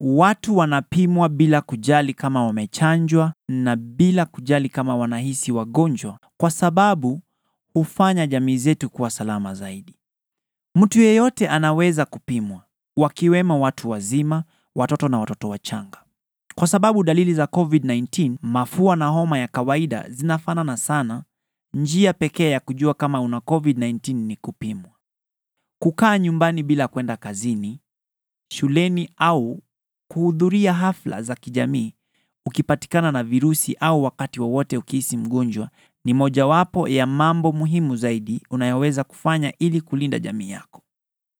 Watu wanapimwa bila kujali kama wamechanjwa na bila kujali kama wanahisi wagonjwa, kwa sababu hufanya jamii zetu kuwa salama zaidi. Mtu yeyote anaweza kupimwa, wakiwemo watu wazima, watoto na watoto wachanga. Kwa sababu dalili za COVID-19, mafua na homa ya kawaida zinafanana sana, njia pekee ya kujua kama una COVID-19 ni kupimwa. Kukaa nyumbani bila kwenda kazini, shuleni au kuhudhuria hafla za kijamii ukipatikana na virusi au wakati wowote ukihisi mgonjwa ni mojawapo ya mambo muhimu zaidi unayoweza kufanya ili kulinda jamii yako.